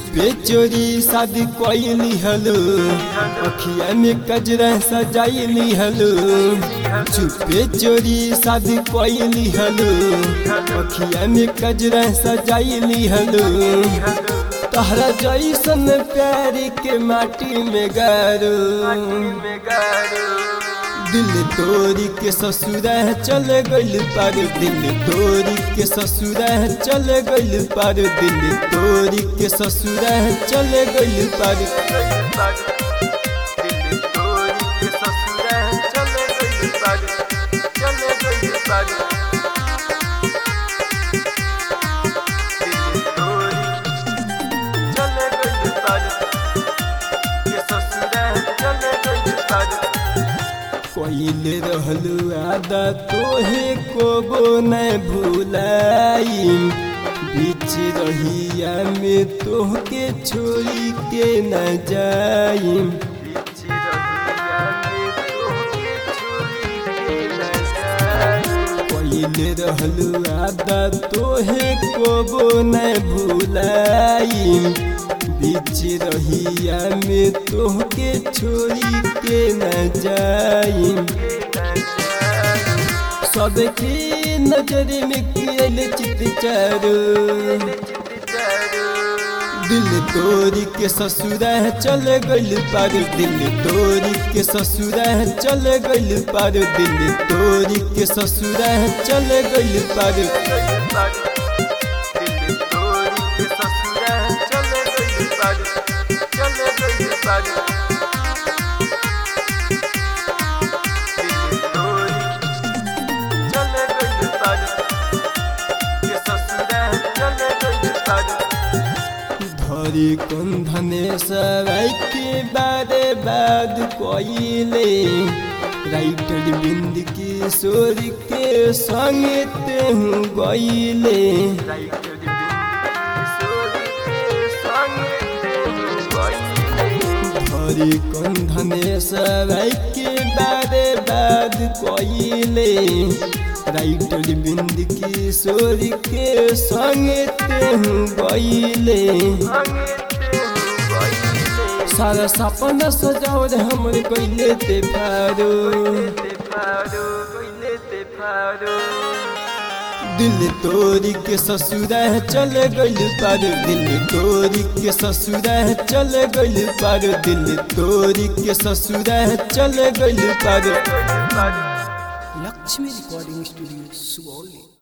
चुपे चोरी शादी कोई हलो अखिया में कजरा सजाई हलो चुपे चोरी शादी कोई हलो अखिया में कजरा सजाई हलो तहरा जैसन प्यार के माटी में गारो दिल तोरी के ससुरा चल गइल पार दिल तोरी के ससुरा चल गइल पार दिल तोरी के ससुरा चल गइल पार कोइले रहलू आदा तोहे कोबो न भूलाई बीच रहिया में तोहके छोड़ी के न जाई कोइले रहलू आदा तोहे कोबो न भूलाई बीच रहिया में तोहके छोड़ी के न जाई सबके नजर में कियल चित चारो दिल तोरी के ससुरा चल गइल पार दिल तोरी के ससुरा चल गइल पार दिल तोरी के ससुरा चल गइल पार धरी कुंधने सराय के बारे बाद कोइले राइटर बिंद किशोर के संग तेहू गइले धरी कुंधने सराय के बारे बाद कोइले राइटर बिंद किशोर के संग तेहू गइले सारा सपना सजाओ रे हमरे कइले ते फारो दिल तोरी के ससुरा चल गइल पार दिल तोरी के ससुरा चल गइल पार दिल तोरी के ससुरा चल गइल पार लक्ष्मी रिकॉर्डिंग स्टूडियो सुगौली